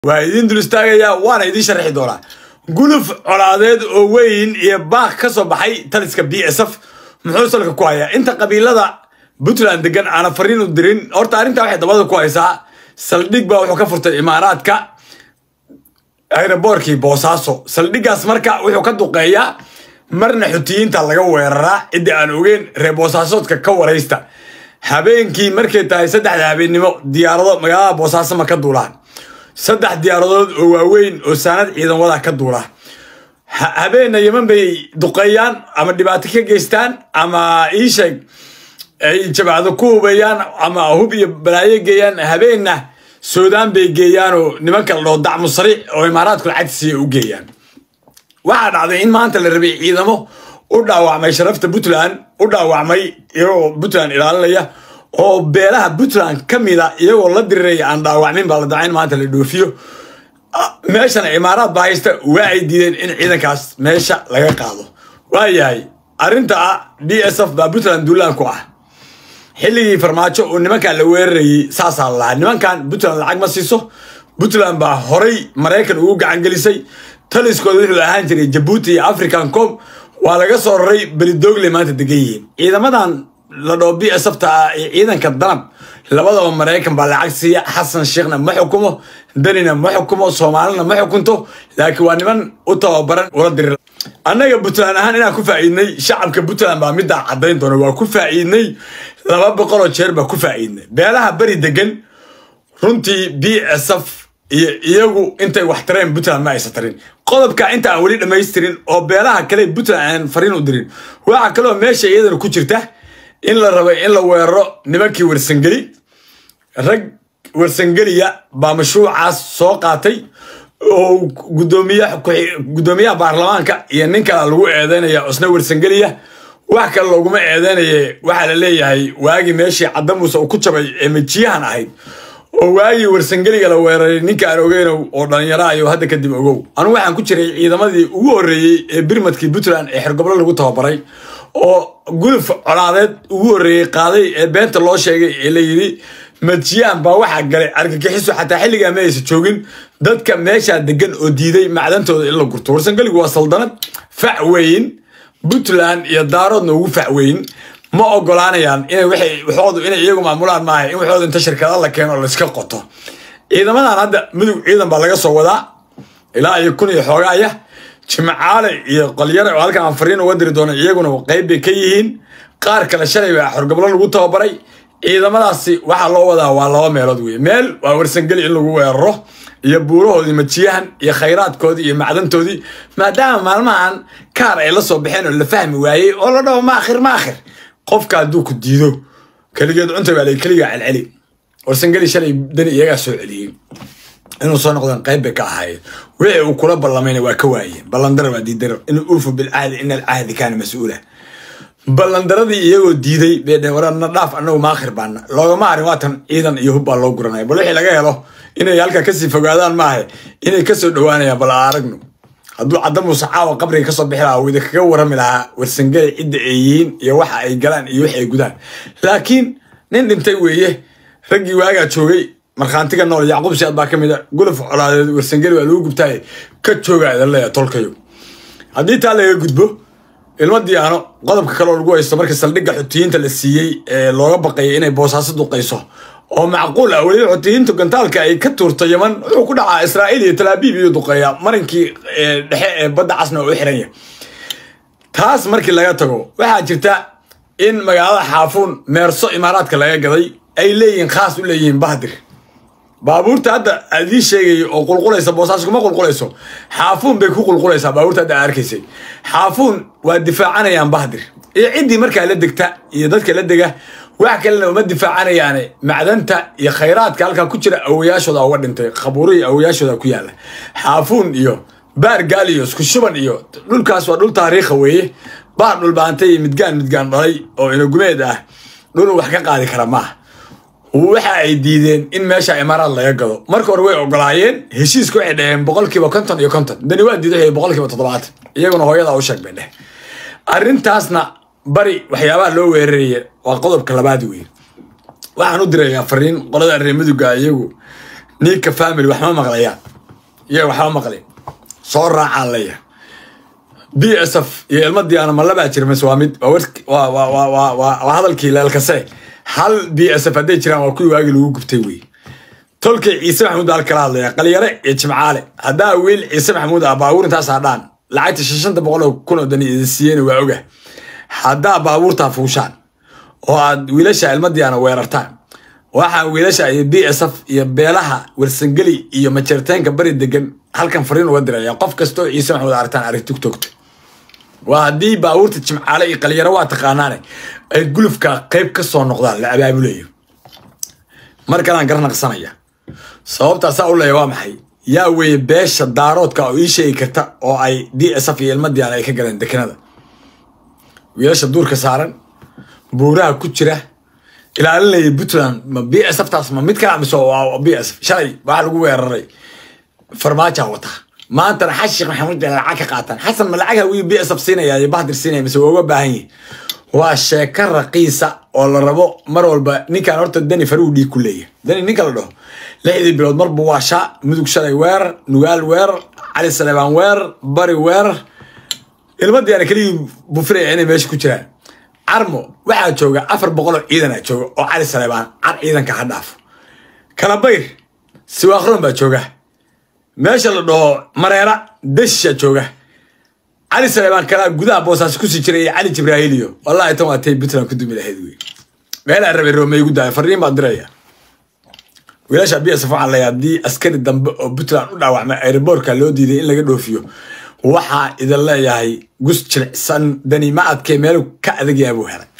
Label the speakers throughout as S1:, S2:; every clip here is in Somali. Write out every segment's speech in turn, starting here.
S1: waa idiin dul istaagayaa waana idiin sharxi doonaa guluf colaadeed oo weyn iyo baaq ka soo baxay taliska b s f muxuu salka ku hayaa inta qabiilada puntland degan aana fariin u dirin horta arrintaa waxay dabada ku haysaa saldhig baa wuxuu ka furtay imaaraadka aeroboorkii boosaaso saldhiggaas marka wuxuu ka duqeeyaa marna xutiyiinta laga weeraraa ciddii aan ogeyn reer boosaasoodka ka waraysta habeenkii markay tahay saddexda habeennimo diyaarado magaalada boosaaso ma ka duulaan saddex diyaaradood oo waaweyn oo saanad ciidan wadaa ka duula habeenna yeman bay duqeeyaan ama dhibaato ka geystaan ama iisheeg ay jabacdo ku hubeeyaan ama hub iyo balaayo geeyaan habeenna suudaan bay geeyaanoo nimanka la dhoo dacmu sariic oo imaaraadku lacagtiisiiya u geeyaan waxaa dhacday in maanta la rabay ciidamo u dhaawacmay sharafta puntland u dhaawacmay iyagoo puntland ilaalinaya oo beelaha puntland ka mida iyagoo la diriraya aan dhaawacmin baa la dacay in maanta la dhoofiyo meeshana imaaraad baa haysta waa ay diideen in ciidankaas meesha laga qaado waayahay arrinta ah b s f baa puntland duulaan ku ah xilligii farmaajo oo nimankan la weerarayay saasaa la lahaa nimankan puntland lacag ma siiso puntland baa horay maraykan ugu gacangelisay taliskooda wuxuu ahaan jiray jabuuti iyo african com waa laga soo raray belidogle maanta degan yihiin ciidamadan la dhoo b s fta ah iyo ciidanka danab labadaba maraykan baa lacag siiya xasan sheekhna ma xukumo danina ma xukumo soomaalina ma xukunto laakiin waa niman u tababaran ula dirir annaga puntland ahaan inaan ku faa'iidnay shacabka puntland baa middaa caddayn doona waa ku faa'iidnay laba boqoloo jeer baa ku faa'iidnay beelaha beri degan runtii b s f iyo iyagu intay wax tareen puntland ma aysa tarin qodobka inta aan weli dhammaystirin oo beelaha kale puntland aan fariin u dirin waxaa kaloo meesha iyadana ku jirta in la rabay in la weeraro nimankii warsangeli rag warsangeliya baa mashruucaas soo qaatay oo gudoomiyaha baarlamaanka iyo nin kala lagu eedeynaya isna warsangeliya wax kale looguma eedeynaye waxaa la leeyahay waagii meeshii cadamuuse uu ku jabay ee majiyahan ahayd oo waagii warsangeliga la weeraray ninka aan ogeynow oo dhallinyarahayo hadda kadib ogow anugu waxaan ku jiray ciidamadii ugu horreeyey ee birmadkii puntland ee xergoblo lagu tababaray oo guluf colaadeed ugu horreeyey qaaday ee beenta loo sheegay ee la yidhi majiyaan baa waxaa galay argagixiso xataa xilligaa ma aysa joogin dadka meeshaa degan oo diiday macdantooda in la gurto warsangeligu waa saldanad fac weyn puntland iyo daaroodna ugu fac weyn ma ogolaanayaan inay waxoodu inay iyagu maamulaan maaha in waxooda inta shirkada la keeno oo layska qoto ciidamadan hadda mudug ciidan baa laga soo wadaa ilaa iyo kun iyo xoogaaya jimcaale iyo qolyare oo halkan aan fariin uga diri doono iyaguna qayb bay ka yihiin qaar kale shalay baa xorgoblo lagu tababaray ciidamadaasi waxaa loo wadaa waa laba meelood wey meel waa warsangeli in lagu weeraro iyo buurahoodii majiyahan iyo khayraadkoodii iyo macdantoodii maadaama maalmahan kaar ay la soo baxeen oo la fahmi waayey oo la dhaho maakhir maakhir qofka hadduu ku diido keligeed cunta baa la keligaa celceli warsangeli shalay dani iyagaa soo celiyey inuu soo noqdeen qayb bay ka ahaayeen wixii uu kula ballamayna waa ka waayeen ballandara waa diidaro in uufu bilcahdi ina alcahdi kaana mas-uula ballandaradii iyagoo diiday bay dheen warana dhaaf annagu maakhir baana loogama harin waatan ciidan iyo hub baa loo guranaya bal wixii laga helo inay halkaa kasii fogaadaan maaha inay kasoo dhowaanayaan bal aragno hadduu cadamuuse caawa qabriga kasoo bixi lahaa wida kaga warami lahaa warsangeli cidda ay yihiin iyo waxa ay galaan iyo wix ay gudaan laakiin nin dhintay weeye raggii waagaa joogay markhaantiga nool yacquub siaad baa ka mid a guluf colaadeed warsangeli waa lagu gubtaaye ka jooga idan leeya tolkayo haddii taa laga gudbo ilmo diyaano qodobka kaleoo lagu haysto markii saldhigga xutiyiinta la siiyey ee looga baqayay inay boosaaso duqayso oo macquul ah weliba xutiyiintu gantaalka ay ka tuurto yaman wuxuu ku dhacaa israa'iil iyo talaabiib iyo duqeeya marinkii dhexe ee badda casna oo u xiranya taas markii laga tago waxaa jirta in magaalada xaafuun meerso imaaraadka laga gaday ay leeyihiin khaas u leeyihiin bahdir baabuurta hadda adii sheegay oo qulqulaysa boosaaso kuma qulqulayso xaafuun bay ku qulqulaysaa baabuurta hadda arkaysay xaafuun waa difaacanayaan bahdir iyo ciddii markaa la degta iyo dadka la dega wax kalena uma difaacanayaane macdanta iyo khayraadka halkaa ku jira awoyaashooda uga dhintay khabuurihii awoyaashooda ku yaala xaafuun iyo baar gaal iyo isku shuban iyo dhulkaas waa dhul taariikha weeye baar dhulbaantay iyo midgaan midgaan dhalay oo inagumeed ah dhul wax ka qaadi kara maaha waxa ay diideen in meesha imaaraad laga gado marka hore way ogolaayeen heshiiska waxay dhaheen boqolkiiba konton iyo konton dani waa diiday boqolkiiba toddobaatan iyaguna hooyadaa u sheeg bay dheh arrintaasna bari waxyaabaha loo weeraraya waa qodobka labaad wey waxaan u dirayaa fariin qolada reer maduga iyagu niika family wax ma maqlayaan iyo waxba maqli soo raacaan leeyahay b s f iyo ilma diyaana ma labaa jira mise waa mid waa wark- waa waa waa waa waa waa hadalkii leelkase hal b s f hadday jiraan waa kuwii waagii lagu gubtay wey tolkay ciise maxamuud baa kala hadlaya qalyare iyo jimcaale haddaa wiil ciise maxamuud ah baabuur intaasaa dhaan lacagta shashanta boqol oo kun oo dan idin siiyeen waa oga haddaa baabuurtaa fuushaan oo aad wiilasha ilma diyaana weerartaan waxaa wiilasha iyo b s f iyo beelaha warsangeli iyo majeerteenka bari degan halkan fariin uga diraya qof kastoo ciise maxamuud aragtaan arag tiktokta waa haddii baabuurta jimcaale iyo qalyaro waa taqaanaane ay gulufka qayb ka soo noqdaan la abaabulayo mar kalaan garnaqsanaya sababtaasaa u leeya waa maxay yaa weeye beesha daaroodka oo ii sheegi karta oo ay d s f iyo ilmadiaan ay ka galeen dekenada wiilasha duurka saaran buuraha ku jira ilaalinaya puntland ma b s f taas ma mid kala mise waa b s f shalay waxaa lagu weeraray farmaaja wata maantana xashiikh maxamuud bay lacag ka qaataan xasan ma lacag hawii b s f siinaya iyo bahdir siinaya mise waa uga baahan yihi waa sheeko raqiisa oo la rabo mar walba ninkan horta dani faruu dhiig ku leeyahay dani ninka la dhaho lixdii bilood marbu waa shaa mudug shalay weerar nugaal weerar cali saleebaan weerar bari weerar ilmadiyaana keligii bufilaya inay meesha ku jiraan carmo waxaa jooga afar boqol oo ciidan a jooga oo cali saleebaan car ciidanka ha dhaafo kalabayr siwaakron baa jooga meesha la dhaho mareera deshisha jooga cali saleebaan kalaa gudaha boosaas kusii jiray iyo cali jibraahiliyo wallahi tan waa tay puntland ku dumi lahayd wey meelaa rabay roomey gu daaya fariin baan diraya wiilasha b s f waxaa leeyahay haddii askari dambe oo puntland u dhaawacmay aeroboortka loo diiday in laga dhoofiyo waxaa idin leeyahay gus jilicsan dani ma adkee meelu ka adagyaa buu helay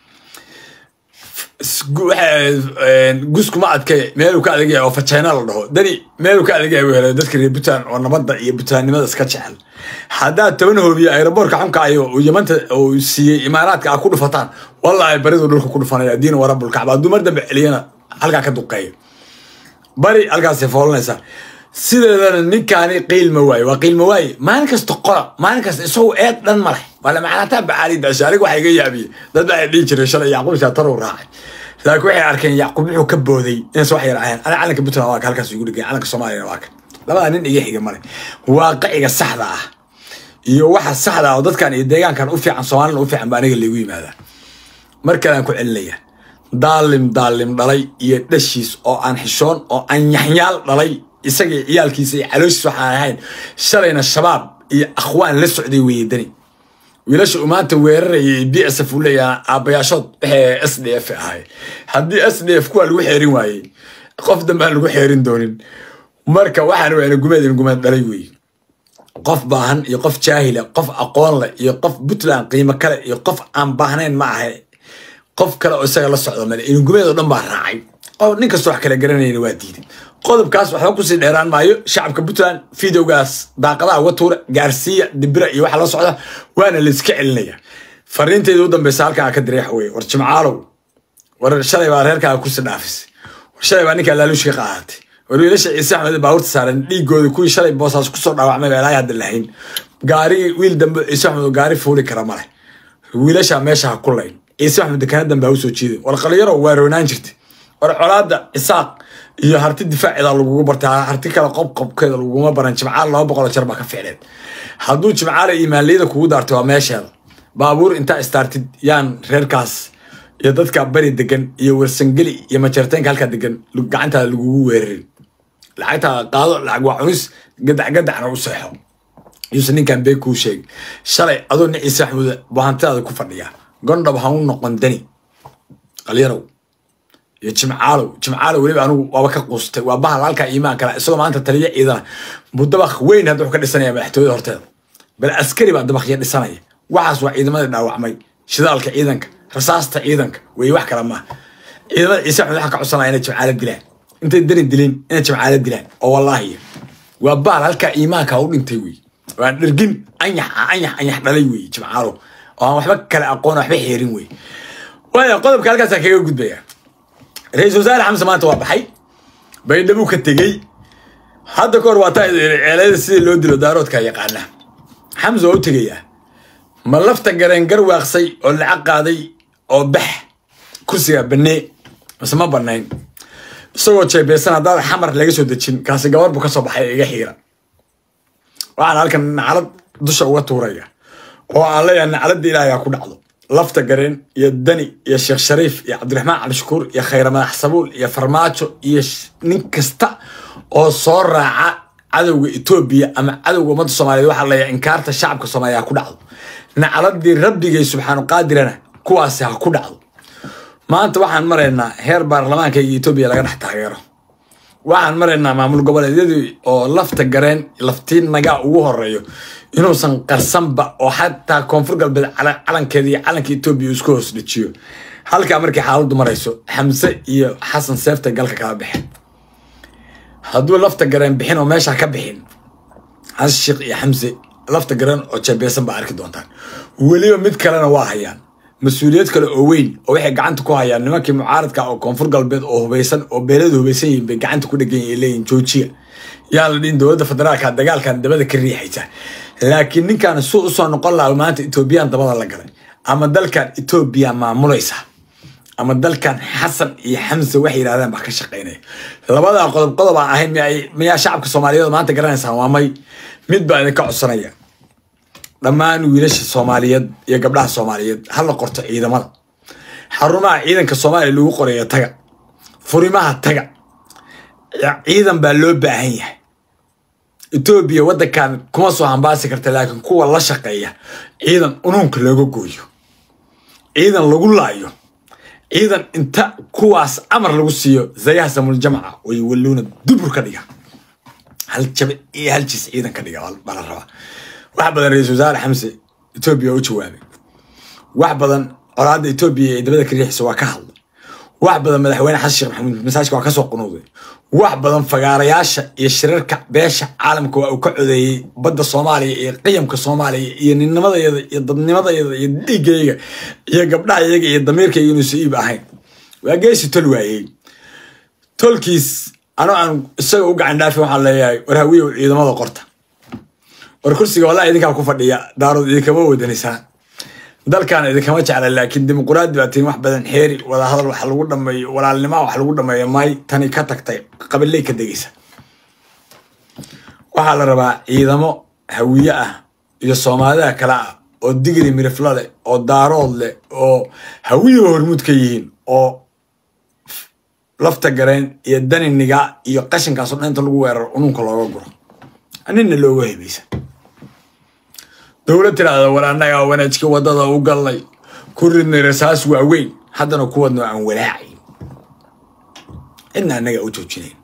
S1: guskuma adke meeluu ka adagaya oo fajeyna la dhaho dani meeluu ka adagaya buu helay dadka reer puntland oo nabadda iyo puntlandnimada iska jecel haddaad toban hoobiyo aeroboortka xunka ayo uu yamanta uu siiyey imaaraadka a ku dhufataan wallahi baridu dhulka ku dhufanaya diin warabulkacba hadduu mar dambe celiyana halkaa ka duqeeyo bari halkaasay foolanaysaa sideedana ninkaani qiilma waaye waa qiilma waaye maalin kasta qola maalin kasta isagu eed dhan ma leh waa lamacnaataa bacaali daasha aniga waxaa iga yaabiyey dad baa dhihi jiray shalay yacquub shaatarow raacay laakiin waxay arkeen yacquub wuxuu ka booday inaysan wax yar ahayn ana calanka puntland waa ka halkaas igu dhigay calanka soomaaliyana waa ka labadaa nin iga xiga male waaqiciga saxda ah iyo waxa saxda ah oo dadkan iyo deegaankan u fiican soomaalina u fiican ba aniga laygu yimaadaa mar kale aan ku celinaya daalim daalim dhalay iyo dhashiis oo aan xishoon oo aan yaxyaal dhalay isagii ciyaalkiisa iyo calooshiis waxaan ahayn shalayna shabaab iyo akhwaan la socday weeye dani wiilasha uu maanta weerarayay b s f uu leeyaha aabbayaashood waxay s d f ahay haddii s d f kuwaa lagu xeerin waayey qof dambe aan lagu xeerin doonin marka waxaan weyna gumeed in gumeed dhalay weeye qof baahan iyo qof jaahila qof aqoon leh iyo qof puntland qiimo kale iyo qof aan baahnayn ma ahay qof kale oo isaga la socdo male inugumeed oo dhan baa raacay oo nin kastoo wax kala garanayna waa diiday qodobkaas waxba kusii dheeraan maayo shacabka puntland videogaas daaqadaha uga tuura gaarsiiya dibira iyo waxa la socda waana layska celinaya fariinteyda u dambeysa halkan aa ka diray waxa weye war jimcaalow war shalay baa reerkaaga kursi dhaafisay war shalay baa ninkaa laaluushka qaadatay war wiilasha ciise axmed baabuurta saaran dhiigooda kuwii shalay boosaas kusoo dhaawacmay baa ilaahay hadda lahayn gaarigi wiil dambe ciise axmed oo gaari fuuli kara male wiilashaa meesha ha ku layn ciise axmed dekana dambe ha usoo jiiday war qalinyaro waa roonaan jirtay war colaada isaaq iyo harti difaaceeda lagugu bartay harti kale qobqobkeeda laguma baran jimcaal laba boqol jeer baa ka ficneed hadduu jimcaale imaanliyada kugu daartay waa meesheeda baabuur intaa istaartid yaan reerkaas iyo dadka bari degan iyo warsangeli iyo majarteenka halkaa degan gacantaada lagugu weerarin lacagtaada qaado lacag waa cunis gadac gadacna u seexo yuusan ninkan bee kuu sheegay shalay adoo nin ciise axmuud bahantidaada ku fadhiya gondhab ha u noqon dani qalyarow iyo jimcaalow jimcaalow weliba anigu waaba ka quustay waa bahal halkaa iimaan kala isagoo maanta taliya ciidana buu dabaq weyn hadda wuxuu ka dhisanaya madaxtooyada horteeda bal askari baa dabaqya dhisanaya waxaas waa ciidamadii dhaawacmay shidaalka ciidanka rasaasta ciidanka weeye wax kale maaha ciidamada ciise axmed waxaa ka codsanaya inay jimcaalo dilaan intay dani dilin inay jimcaalo dilaan oo wallaahi waa bahal halkaa iimaanka u dhintay wey waan dhergin anyax anyax anyax dhalay wey jimcaalow oo aan waxba kale aqoon waxba xeerin wey waaya qodobka halkaasaa kaga gudbaya ra-iisul wasaare xamse maanta waa baxay baydhabuu ka tegey hadda ka hor waa taa ceelada sidii loo dilo daaroodka yaqaana xamse waa u tegayaa ma lafta gareen garwaaqsay oo lacag qaaday oo bax kursiga banee mase ma banayn isagoo jeebeysan haddaad xamar laga soo dejin kaasi gabar buu ka soo baxay iga xiira waxaan halkan naclad dusha uga tuuraya oo aan leeyahay nacladda ilaahay ha ku dhacdo lafta gareen iyo dani iyo sheekh shariif iyo cabdiraxmaan cabdishakuur iyo khayre madax sabuul iyo farmaajo iyo nin kasta oo soo raaca cadowga etoobiya ama cadowga ummadda soomaaliyeed waxaa leeyahay inkaarta shacabka soomaaliya ha ku dhacdo nacladii rabbigay subxaanu qaadirana kuwaasi ha ku dhacdo maanta waxaan maraynaa heer baarlamaanka iyo etoobiya laga dhex taageero waxaan maraynaa maamul goboleedyadii oo lafta gareen laftiin nagaa ugu horeeyo inuusan qarsanba oo xataa koonfur galbeed calankeeda iyo calanka etoobiya isku hoos dhejiyo halkaa markii xaaladdu marayso xamse iyo xasan seefta galka kala baxeen hadduu lafta gareen bixin oo meesha ka bixin xasan sheekh iyo xamse lafta gareen oo jeebeysan baa arki doontaan weliba mid kalena waa hayaan mas-uuliyad kale oo weyn oo waxay gacanta ku hayaan nimankii mucaaradka oo koonfur galbeed oo hubaysan oo beeladu hubaysan yihiin bay gacanta ku dhegan yihiin leeyihin joojiya yaa la dhihin dowladda federaalka dagaalkan dabada ka riixaysa laakiin ninkan suu usoo noqon laha maanta etoobiyaan dabada la galay ama dalkan etoobiya maamulaysa ama dalkan xasan iyo xamse waxay yidhahdeen baa ka shaqaynaya labadaa qodob qodob aan ahayn miyaa shacabka soomaaliyeed maanta garanaysaan waa may mid baa idinka codsanaya dhammaan wiilasha soomaaliyeed iyo gabdhaha soomaaliyeed hala qorto ciidamada xarumaha ciidanka soomaaliya lagu qorayo taga furimaha taga ciidan baa loo baahan yahay etoobiya waddankan kuma soo hambaasi karta laakiin kuwa la shaqeeya ciidan unuunka looga gooyo ciidan lagu laayo ciidan inta kuwaas amar lagu siiyo zayaha samuljamca way walluuna dubur ka dhiga hal jabe iyo hal jiis ciidan ka dhiga baa la rabaa wax badan ra-iisul wasaare xamse etoobiya u jawaabay wax badan colaadda etoobiya ee dabada ka riixisa waa ka hadlay wax badan madaxweyne xasan sheekh maxamuud masaajka waa ka soo qunuuday wax badan fagaarayaasha iyo shirarka beesha caalamka waa uu ka codeeyey badda soomaaliya iyo qiyamka soomaaliya iyo ninnimadayada iyo dadnimadayada iyo dhiigayga iyo gabdhahayaga iyo damiirkayga inuusa iib ahayn waa geesi tol waayey tolkiis anoo aan isaga u gacan dhaafin waxaan leeyahay war hawiyow ciidamada qorta war kursiga wallahi idinkaa ku fadhiya daarood idinkama wadanaysaa dalkan idinkama jecla laakiin dimuquraadi baa tihin wax badan xeeri wadahadal wax lagu dhameeyo walaalnimaa wax lagu dhameeyo may tani ka tagtay qabiley ka degaysa waxaa la rabaa ciidamo hawiye ah iyo soomaalida kale ah oo digri mirifla leh oo daarood leh oo hawiye hormuud ka yihiin oo lafta gareen iyo daniniga iyo qashinkaasoo dhan inta lagu weeraro ununka looga guro nina looga hebaysa dowlad tiraahda war annagaa wanaajka waddada u gallay ku ridnay rasaas waaweyn haddana kuwadno aan walaacayn cidna annaga u joojinayn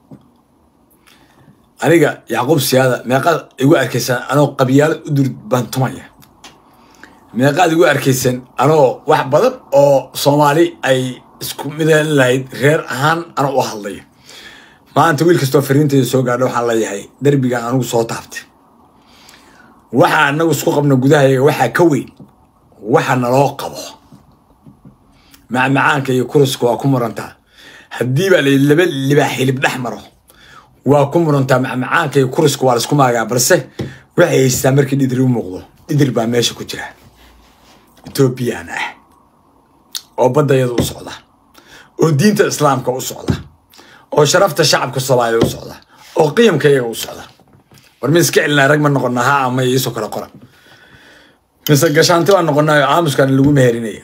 S1: aniga yacquub siyaada meeqaad igu arkaysaan anoo qabyaalo u dur bantumaya meeqaad igu arkaysaan anoo wax badan oo soomaali ay isku midan lahayd reer ahaan ana u hadlaya maanta wiil kastoo fariinteeda soo gaadha waxaan leeyahay derbigan anugu soo taabtay waxa anagu isku qabno gudahayaga waxaa ka weyn waxa naloo qabo macmacaanka iyo kuriska waa ku murantaa haddii baa layi laba libaa xilib dhex maro waa ku murantaa macmacaanka iyo kuriska waa laisku maagaa balse waxay haystaa markii dhidri u muuqdo dhidri baa meesha ku jira etoobiyaan ah oo baddayada u socda oo diinta islaamka u socda oo sharafta shacabka soomaaliya u socda oo qiyamka iyaga u socda war mi iska celinaa rag ma noqonaa ha ama iisoo kala qora mise gashaanti baan noqonaayo aamuskan lagu meherinaya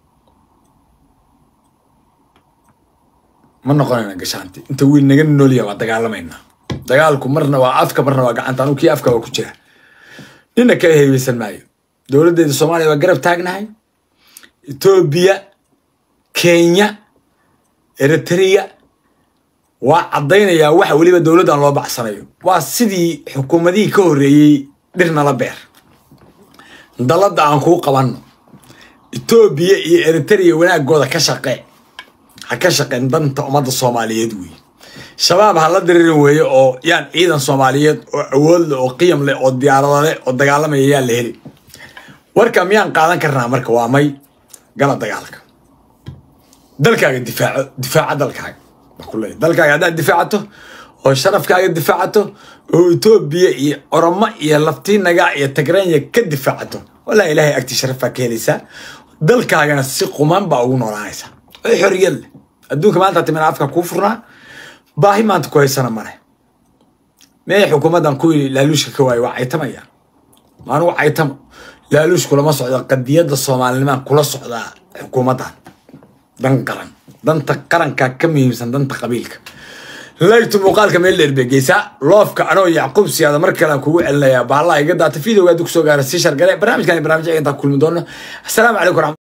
S1: ma noqonayna gashaanti inta wiil naga noolya waa dagaalamaynaa dagaalku marna waa afka marna waa gacanta anu kii afka waa ku jira nina kala heybeysan maayo dowladdeeda soomaaliya waa garab taagnahay etoobiya kenya eritrea waa caddaynayaa waxa weliba dowladdan loo bacsanayo waa sidii xukuumadihii ka horreeyey dhirnala beer dalladda aan kuu qabanno etoobiya iyo eritrea wanaagooda ka shaqee ha ka shaqeen danta ummadda soomaaliyeed weeye shabaab ha la diriirin weeye oo yaan ciidan soomaaliyeed oo awood leh oo qiyam leh oo diyaarado leh oo dagaalamaya yaan la heli warka miyaan qaadan karnaa marka waa may gala dagaalka dalkaaga difaaco difaaca dalkaaga baa ku leeyahy dalkaaga haddaad difaacato oo sharafkaaga difaacato oo etoobiya iyo oromo iyo laftiinaga iyo tagranya ka difaacato wallahi ilaahay agti sharaf baa ka helaysaa dalkaagana si quman baa ugu noolaanaysaa oo xoriyad leh adduunka maanta timina afka kuu furnaa baahi maanta ku haysana male mee xukuumaddan kuwii laaluushka ka waayay waa caytamayaan maanugu caytamo laaluush kulama socdo qadiyadda soomaalinimaan kula socdaa xukuumaddan dan qaran danta qaranka ka muhiimsan danta qabiilka laygtu muuqaalka meel dheer bay geysaa loofka anoo yacquub siyaada mar kale aan kugu celinayaa bahallaha iga daata videoga hadii kusoo gaara sii shargale barnaamijkan iyo barnaamij intaa kulmi doono asalaamu calaykum